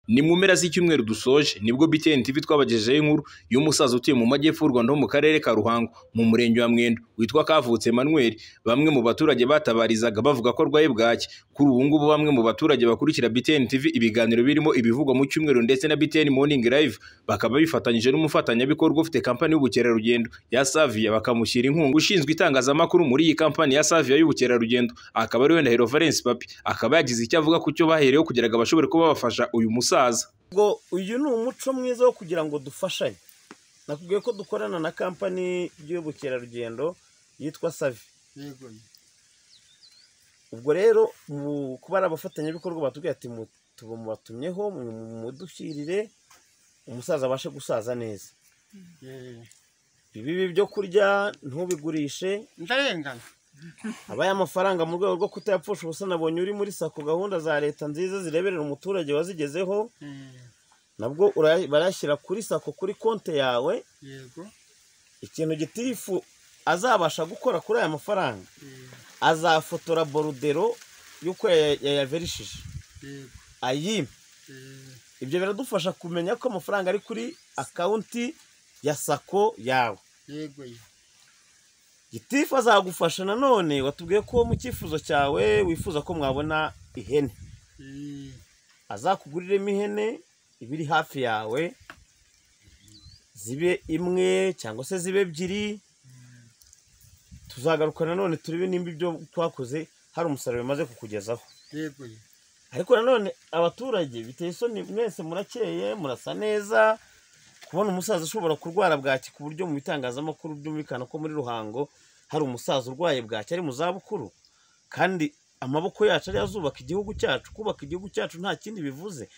Ni mu mpera z'icyumweru dusoje nibwo BTN TV twabagejejeho inkuru y'umusaza utuye mu majyepfo y'u Rwanda ho mu karere ka Ruhango mu murenge wa Mwendo witwa Kavutse Emmanuel bamwe mu baturage batabarizaga bavuga ko arwaye bwaki kuri ubu ngubu bamwe mu baturage bakurikira BTN TV ibiganiro birimo ibivugwa mu cyumweru ndetse na BTN Morning Live bakaba bifatanyije n'umufatanyabikorwa ufite kampani y'ubukerarugendo ya Savia bakamushyira inkunga ushinzwe itangazamakuru muri iyi kampani ya Savia y'ubukerarugendo akaba ari we Ndahiro Valens Papi akaba yagize icyo avuga ku cyo bahereyeho kugira ngo bashobore kuba bafasha uyu musaza ubwo uyu ni umuco mwiza wo kugira ngo dufashanye nakubwiye ko dukorana na kampani y'ubukerarugendo yitwa savi yego ubwo rero mu kuba ari abafatanyabikorwa batubwiye ati mubatumyeho mudushyirire umusaza abashe gusaza neza yego ibibi byo kurya ntubigurishe ndarengana habaye amafaranga mu rwego rwo kutayapfusha ubusa nabonye uri muri sako gahunda za leta nziza zireberera umuturage wazigezeho Eh, nabwo ura- barayashyira kuri sako kuri konti yawe yego ikintu gitifu azabasha gukora kuri aya mafaranga eh, azafotora borudero y'uko yaya- yayaverishije yego ayime eh, ibyo biradufasha kumenya ko amafaranga ari kuri akawunti ya sako yawe yego gitifu azagufasha nanone watubwiye ko mu cyifuzo cyawe wifuza ko mwabona ihene Eh, azakuguriremo ihene iba iri hafi yawe zibe imwe cyangwa se zibe ebyiri tuzagaruka nanone turebe nimba ibyo twakoze hari umusaruro bimaze kukugezaho yego ariko nanone abaturage biteye isoni mwese murakeye murasa neza kubona umusaza ushobora kurwara bwaki ku buryo mu bitangazamakuru byumvikana ko muri ruhango hari umusaza urwaye bwaki ari mu zabukuru kandi amaboko yacu ariyo azubaka igihugu cyacu kubaka igihugu cyacu nta kindi bivuze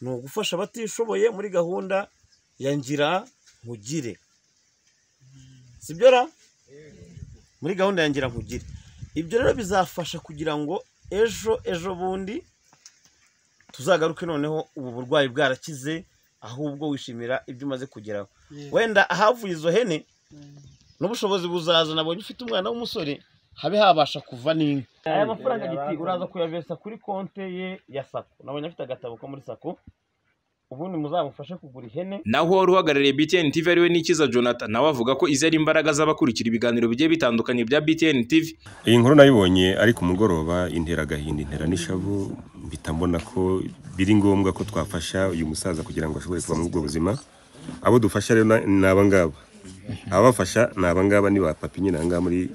ni ugufasha abatishoboye muri gahunda ya ngira nkugire sibyo ra muri gahunda ya ngira nkugire ibyo rero bizafasha kugira ngo ejo ejo bundi tuzagaruke noneho ubu burwayi bwarakize ahubwo wishimira ibyo umaze kugeraho yego wenda ahavuye izo hene n'ubushobozi buzaza nabonye ufite umwana w'umusore habe habasha kuva n'inka aya mafaranga giti uraza kuyaveresa kuri konte ye ya sako nabonye afite agatabo ko muri sako ubundi muzamufashe kugura ihene naho wari uhagarariye BTN TV ariwe Nikiza Jonathan nawe avuga ko izi ari imbaraga z'abakurikira ibiganiro bigiye bitandukanye bya BTN TV iyi nkuru nayibonye ari ku mugoroba intera agahinda intera n'ishavu mpita mbona ko biri ngombwa ko twafasha uyu musaza kugira ngo ashobore kuba muri ubwo buzima abo dufasha rero na- ni aba ngaba ababafasha ni aba ngaba ni ba papi nyine aha ngaha muri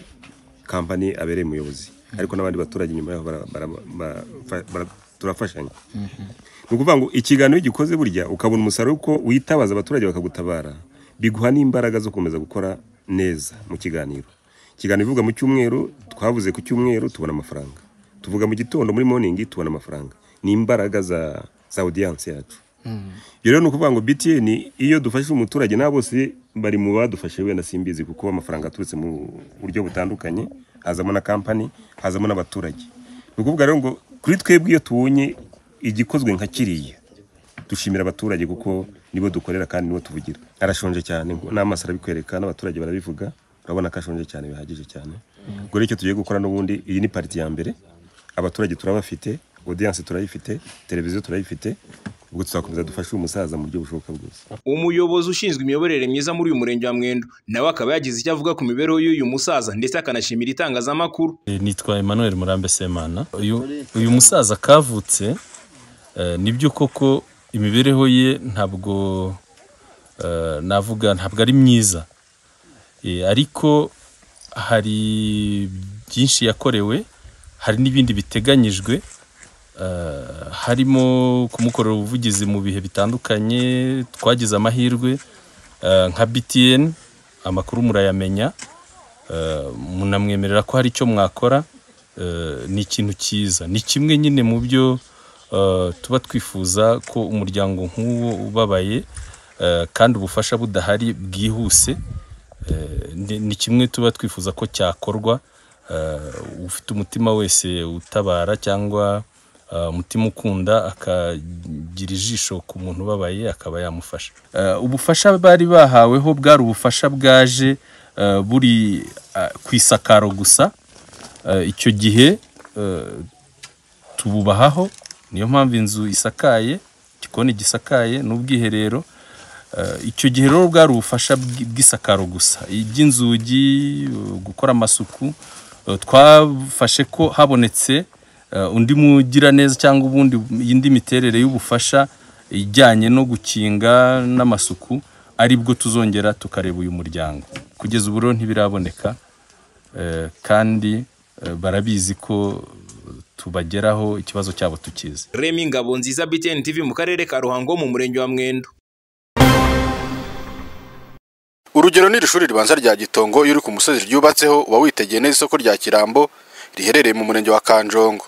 kampani abereye umuyobozi ariko n'abandi baturage inyuma yaho bara- bara- bara- bara- turafashanya ni ukuvuga ngo ikiganiro iyo ugikoze burya ukabona umusaruro uko witabaza abaturage bakagutabara biguha n'imbaraga zo gukomeza gukora neza mu kiganiro ikiganiro ivuga mu cyumweru twavuze ku cyumweru tubona amafaranga tuvuga mu gitondo muri morning tubona amafaranga ni imbaraga za za audience yacu ibyo rero ni ukuvuga ngo btn iyo dufashe umuturage nabo bose bari mu badufashe wenda simbizi kuko amafaranga aturutse mu buryo butandukanye hazamo na kampani hazamo n'abaturage ni ukuvuga rero ngo kuri twebwe iyo tubonye igikozwe nka kiriya dushimira abaturage kuko nibo dukorera kandi nibo tuvugira arashonje cyane ngo n'amaso arabikwereka n'abaturage barabivuga urabona ko ashonje cyane bihagije cyane ubwo rero icyo tugiye gukora n'ubundi iyi ni pariti ya mbere abaturage turabafite odiyanse turayifite televiziyo turayifite ubwo tuzakomeza dufashe uyu musaza mu buryo bushoboka bwose umuyobozi ushinzwe imiyoborere myiza muri uyu murenge wa Mwendo nawe akaba yagize icyo avuga ku mibereho y'uyu musaza ndetse akanashimira itangazamakuru Eh, nitwa Emmanuel Murambe Semana uyu, uyu musaza kavutse eh, nibyo koko imibereho ye ntabwo eh, navuga ntabwo ari myiza Eh, ariko hari byinshi yakorewe hari n'ibindi biteganyijwe eh, harimo kumukorera ubuvugizi mu bihe bitandukanye twagize amahirwe eh, nka BTN amakuru murayamenya Eh, munamwemerera ko hari icyo mwakora eh, ni ikintu cyiza ni kimwe nyine mu byo eh, tuba twifuza ko umuryango nk'uwo ubabaye eh, kandi ubufasha budahari bwihuse eh, ni ni kimwe tuba twifuza ko cyakorwa eh, ufite umutima wese utabara cyangwa eh, umutima ukunda akagira ijisho ku muntu ubabaye akaba yamufasha Eh, ubufasha bari bahaweho bwari ubufasha bwaje eh, buri eh, ku isakaro gusa Eh, icyo gihe eh, tububahaho niyo mpamvu inzu isakaye igikoni gisakaye n'ubwiherero Eh, icyo gihe rero bwari ubufasha bw'i- bw'isakaro gusa iby'inzugi eh, gukora amasuku eh, twafashe ko habonetse eh, undi mugiraneza cyangwa ubundi indi miterere y'ubufasha ijyanye no gukinga n'amasuku aribwo tuzongera tukareba uyu muryango kugeza ubu rero ntibiraboneka eh, kandi eh, barabizi ko tubageraho ikibazo cyabo tukizi Remy Ngabo nziza BTN TV mu karere ka Ruhango mu murenge wa Mwendo urugero ni iri shuri ribanza rya gitongo iyo uri ku musozi ryubatseho uba witegeye neza isoko rya kirambo riherereye mu murenge wa kanjongo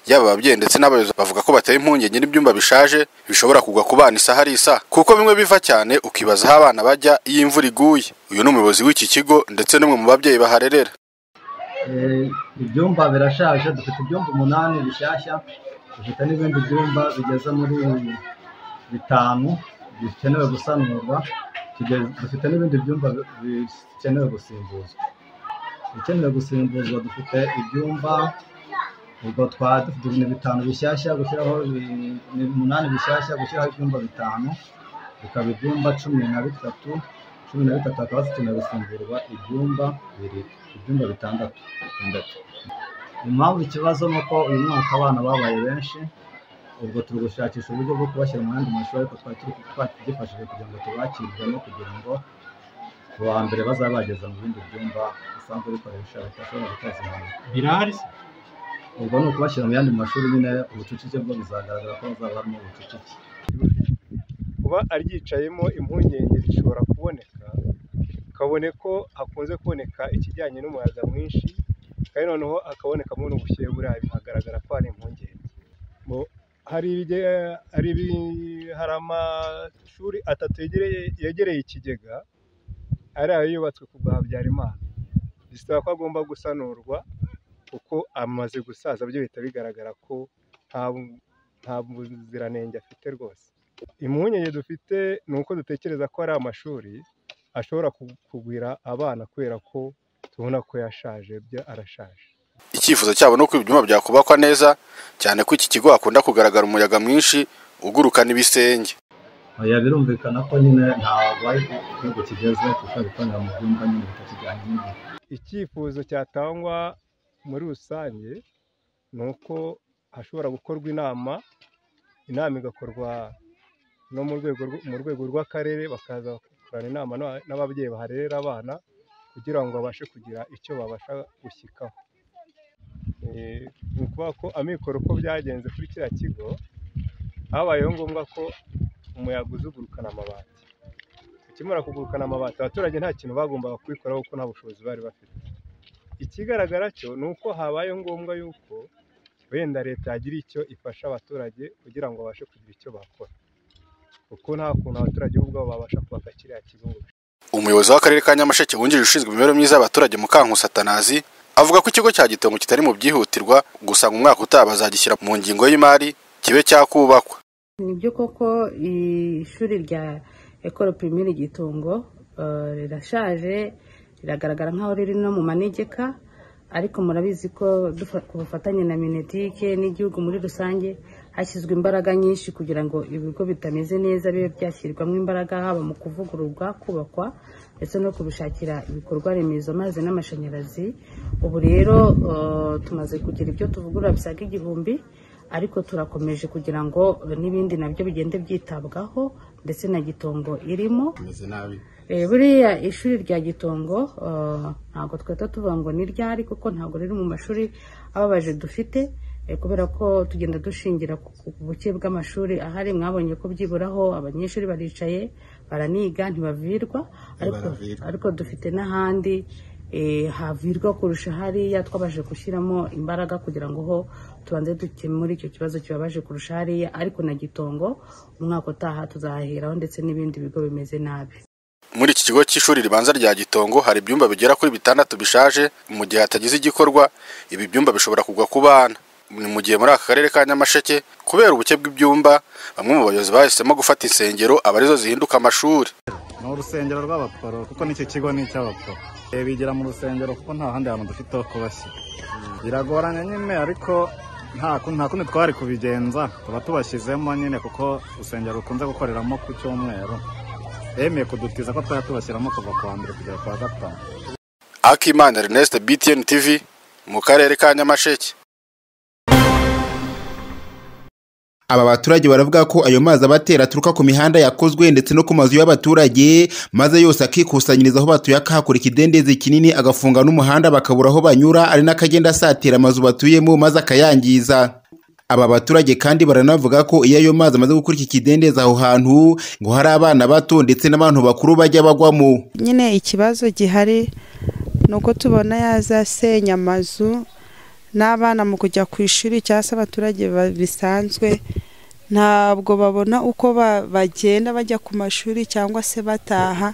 yaba ababyeyi ndetse n'abayobozi bavuga ko bateye impungenge n'ibyumba bishaje bishobora kugwa ku bana isaha ari isaha kuko bimwe biva cyane ukibaza aho abana bajya iyo imvura iguye uyu ni umuyobozi w'iki kigo ndetse n'umwe mu babyeyi baharerera Eh, ibyumba birashaje dufite ibyumba umunani bishyashya dufite n'ibindi byumba bigeze muri bitanu bikenewe gusanurwa Tugeze- dufite n'ibindi byumba bi- bikenewe gusimbuzwa ibikenewe gusimbuzwa dufite ibyumba ubwo twari dufite ibintu bitanu bishyashya gushyiraho ibi- ni umunani bishyashya gushyiraho ibyumba bitanu bikaba ibyumba cumi na bitatu cumi na bitatu hakaba hakenewe gusimburwa ibyumba bibiri ibyumba bitandatu bitandatu impamvu ikibazo ni uko uyu mwaka abana babaye benshi ubwo turi gushakisha uburyo bwo kubashyira mu yandi mashuri ariko twari turi twakigifashije kugira ngo tubakirwemo kugira ngo ku wa mbere bazabageza mu bindi byumba bisanzwe bikoresha bidashobora guteza impanuka birahari se ubwo ni ukubashyira mu yandi mashuri nyine ubucucike bwo bizagaragara ko hazaba harimo ubucucike kuba aryicayemo impungenge zishobora kuboneka kabone ko hakunze kuboneka ikijyanye n'umuyaga mwinshi kandi noneho hakabonekamo n'ubushyuhe buriya bikagaragara ko hari impungenge Mu- hari ibige- hari ibi- hari amashuri atatu yegereye- yegereye ikigega ari ayo yubatswe ku bwa Habyarimana bisaba ko agomba gusanurwa kuko amaze gusaza byo bihita bigaragara ko nta bu- nta buziranenge afite rwose impungenge dufite ni uko dutekereza ko ari amashuri ashobora ku- kugwira abana kubera ko tubona ko yashaje byo arashaje icyifuzo cyabo ni uko ibyumba byakubakwa neza cyane ko iki kigo hakunda kugaragara umuyaga mwinshi ugurukana ibisenge oya birumvikana ko nyine ntabwo ari ku gihugu kigeze kuko bikorera mu byumba nyine bitakijyanye n'igihe icyifuzo cyatangwa muri rusange ni uko hashobora gukorwa inama inama igakorwa no mu rwego rw- mu rwego rw'akarere bakaza gukorana inama n'aba- n'ababyeyi baharerera abana kugira ngo babashe kugira icyo babasha gushyikaho Eh, ni ukuvuga ko amikoro uko byagenze kuri kiriya kigo habayeho ngombwa ko umuyaga uzugurukana amabati ukimara kugurukana amabati abaturage nta kintu bagombaga kubikoraho kuko nta bushobozi bari bafite ikigaragara cyo ni uko habayeho ngombwa yuko wenda leta yagira icyo ifasha abaturage kugira ngo babashe kugira icyo bakora kuko nta kuntu abaturage bo ubwabo babasha kubaka kiriya kigo ngo umuyobozi w'akarere ka nyamasheke wungirije ushinzwe imibereho myiza y'abaturage mukankusi atanazi avuga ko ikigo cya gitongo kitari mu byihutirwa gusa ngo umwaka utaha bazagishyira mu ngingo y'imari kibe cyakubakwa ni byo koko ishuri rya ekoro pirimeri gitongo eh, rirashaje riragaragara nk'aho riri no mu manegeka ariko murabizi ko dufa- ku bufatanye na minetike n'igihugu muri rusange hashyizwe imbaraga nyinshi kugira ngo ibigo bitameze neza bibe byashyirwamo imbaraga haba mu kuvugururwa kubakwa ndetse no kubishakira ibikorwa remezo amazi n'amashanyarazi ubu rero eh, tumaze kugira ibyo tuvugurura bisaga igihumbi ariko turakomeje kugira ngo eh, n'ibindi nabyo bigende byitabwaho ndetse na gitongo irimo Eh, buriya ishuri rya gitongo eh, ntabwo twahita tuvuga ngo ni ryari kuko ntabwo riri mu mashuri ababaje dufite eh, kubera ko tugenda dushingira ku ku buke bw'amashuri ahari mwabonye ko byiburaho abanyeshuri baricaye baraniga ntibavirwa ariko, ariko dufite n'ahandi eh, havirwa kurusha hariya twabashe gushyiramo imbaraga kugira ngo ho tubanze dukemure icyo kibazo kibabaje kurusha hariya ariko na gitongo umwaka utaha tuzahaheraho ndetse n'ibindi bigo bimeze nabi muri iki kigo cy'ishuri ribanza rya gitongo hari ibyumba bigera kuri bitandatu bishaje mu gihe hatagize igikorwa ibi byumba bishobora kugwa ku bana ni mu gihe muri aka karere ka nyamasheke kubera ubuke bw'ibyumba bamwe mu bayobozi bahisemo gufata insengero aba arizo zihinduka amashuri ni urusengero rw'abaporo kuko n'icyo kigo ni icy'abaporo Eh, bigira mu rusengero kuko nta handi hantu dufite ho kubashyira biragoranye nyine ariko nta ku- nta kundi twari kubigenza tuba tubashyizemo nyine kuko urusengero rukunze gukoreramo ku cyumweru bemeye kudutiza ko twari tubashyiramo kuva ku wa mbere kugera ku wa gatanu akimana ernest btn tv mu karere ka nyamasheke aba baturage baravuga ko ayo mazi abatera aturuka ku mihanda yakozwe ndetse no ku mazu y'abaturage maze yose akikusanyiriza aho batuye akahakora ikidendezi kinini agafunga n'umuhanda bakabura aho banyura ari n'akagenda asatira amazu batuyemo maze akayangiza aba baturage kandi baranavuga ko iyo ayo mazi amaze gukora iki kidendezi aho hantu ngo hari abana bato ndetse n'abantu bakuru bajya bagwamo nyine ikibazo gihari ni uko tubona yazasenya amazu n'abana mu kujya ku ishuri cyangwa se abaturage ba- bisanzwe ntabwo babona uko ba- bagenda bajya ku mashuri cyangwa se bataha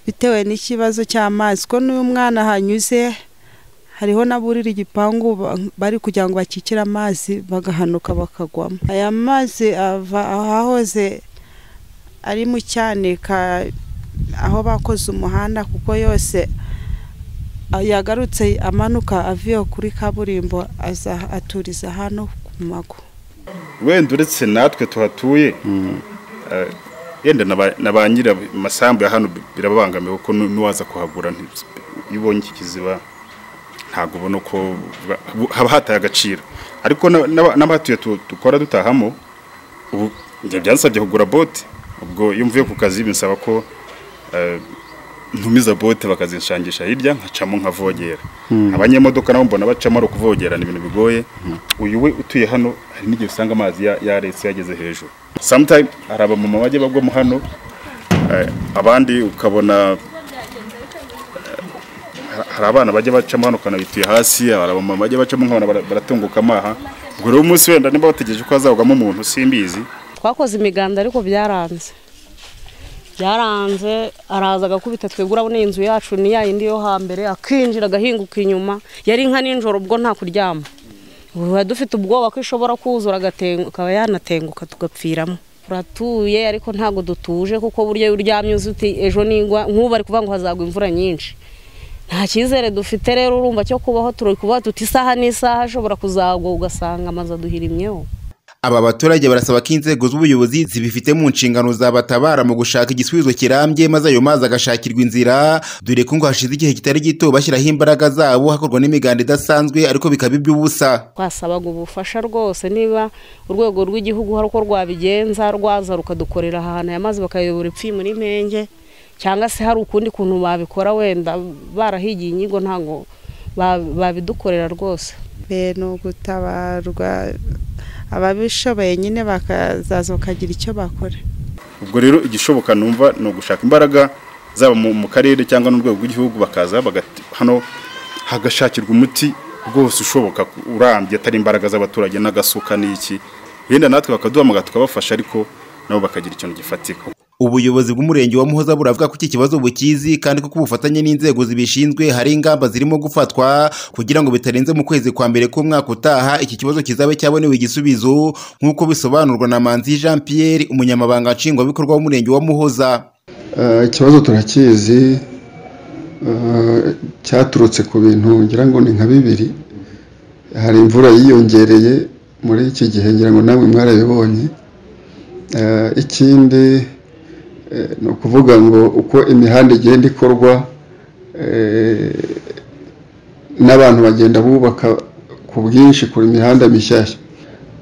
bitewe n'ikibazo cy'amazi ko n'uyu mwana hanyuze hariho n'aburira igipangu ba- bari kugira ngo bakikire amazi bagahanuka bakagwamo aya mazi ava ahahoze ari mu cyanika aho bakoze umuhanda kuko yose ah, yagarutse amanuka avuye kuri kaburimbo aza aturiza hano ku mago wenda uretse natwe tuhatuye eh, yenda na ba- na ba nyiri amasambu ya hano birababangamiye kuko nu- n'uwaza kuhagura nti- iyo ubonye iki kiziba ntabwo ubona ko ba- bu- haba hataye agaciro ariko na- n'aba- n'abahatuye tu- dukora dutahamo ubu njye byansabye kugura bote ubwo iyo mvuye ku kazi binsaba ko eh, ntumiza bote bakazinshangisha hirya nkacamo nkavogera abanyemodoka nabo mbona bacamo ari ukuvogera ni ibintu bigoye uyu we utuye hano hari n'igihe usanga amazi ya- yaretse yageze hejuru sometime hari abamama bajya bagwamo hano eh, abandi ukabona eh, hari abana bajya bacamo hano ukabona bituye hasi hari abamama bajya bacamo nkabona bara- baratunguka amaha ubwo rero umunsi wenda niba bategereje ko hazagwamo umuntu simbizi twakoze imiganda ariko byaranze byaranze araza agakubita twebwe urabona iyi nzu yacu ni ya yindi yo hambere akinjira agahinguka inyuma yari nka nijoro ubwo nta kuryama ubu tuba dufite ubwoba ko ishobora kuzura agatengu- akaba yanatenguka tugapfiramo turatuye ariko ntabwo dutuje kuko burya iyo uryamye uzi uti ejo nigwa nk'ubu ari kuvuga ngo hazagwa imvura nyinshi nta cyizere dufite rero urumva cyo kubaho turi kubaho tuti isaha n'isaha ashobora kuzagwa ugasanga amazu aduhirimyeho aba baturage barasaba ko inzego z'ubuyobozi zibifite mu nshingano zabatabara mu gushaka igisubizo kirambye maze ayo mazi agashakirwa inzira dore ko ngo hashize igihe kitari gito bashyiraho imbaraga zabo hakorwa n'imiganda idasanzwe ariko bikaba iby'ubusa twasabaga ubufasha rwose niba urwego rw'igihugu hari uko rwabigenza rwaza rukadukorera ahantu aya mazi bakayobora ipfi muri mpenge cyangwa se hari ukundi kuntu babikora wenda barahigiye inyigo ntabwo ba- babidukorera rwose be ni ugutabarwa ababishoboye nyine bakazaza bakagira icyo bakora ubwo rero igishoboka numva ni ugushaka imbaraga zaba mu mu karere cyangwa n'urwego rw'igihugu bakaza bagati- hano hagashakirwa umuti rwose ushoboka ku- urambye atari imbaraga z'abaturage n'agasuka n'iki yenda natwe bakaduhamagara tukabafasha ariko nabo bakagira ikintu gifatika ubuyobozi bw'umurenge wa muhoza buravuga ko iki kibazo bukizi kandi ko ku bufatanye n'inzego zibishinzwe hari ingamba zirimo gufatwa kugira ngo bitarenze mu kwezi kwa mbere k'umwaka utaha iki kibazo kizabe cyabonewe igisubizo nk'uko bisobanurwa na manzi jean pierre umunyamabanga nshingwabikorwa w'umurenge wa muhoza Eh, ikibazo turakizi eh, cyaturutse ku bintu ngira ngo ni nka bibiri hari imvura yiyongereye muri iki gihe ngira ngo nawe mwarabibonye Eh, ikindi eh, ni ukuvuga ngo uko imihanda igenda ikorwa eh, n'abantu bagenda bubaka ku bwinshi ku mihanda mishyashya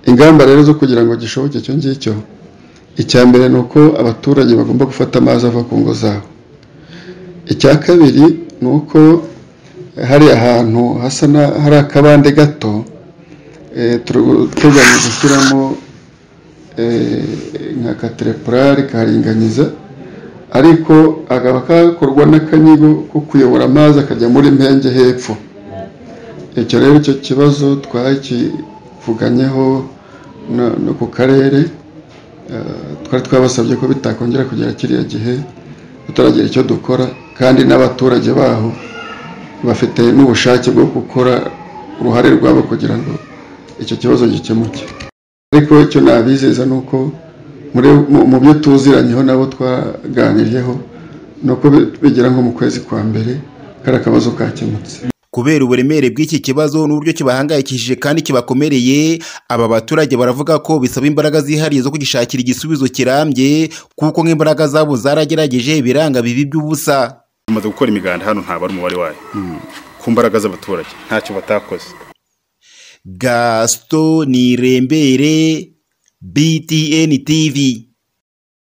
ingamba rero zo kugira ngo gishoboke icyo ngicyo icya mbere ni uko abaturage bagomba gufata amazi ava ku ngo zabo icya kabiri ni uko hari ahantu hasa na- hari akabande gato eh, turateganya gushyiramo eh, nka katerepurare karinganiza ariko akaba kakorwa n'akanyigo ko kuyobora amazi akajya muri mpenge hepfo icyo rero icyo kibazo twakivuganyeho no- no ku karere Eh, twari twabasabye ko bitakongera kugera kiriya gihe tutaragira icyo dukora kandi n'abaturage baho bafite n'ubushake bwo gukora uruhare rwabo kugira ngo icyo kibazo gikemuke ariko icyo nabizeza ni uko muri- mu- mu byo tuziranyeho nabo twaganiriyeho ni uko bi- bigera nko mu kwezi kwa mbere kari akabazo kakemutse kubera uburemere bw'iki kibazo n'uburyo kibahangayikishije kandi kibakomereye aba baturage baravuga ko bisaba imbaraga zihariye zo kugishakira igisubizo kirambye kuko nk'imbaraga zabo zaragerageje biranga bibi by'ubusa bamaze gukora imiganda hano ntabwo ari umubare wayo ku mbaraga z'abaturage ntacyo batakoze gasito nirembere btn tv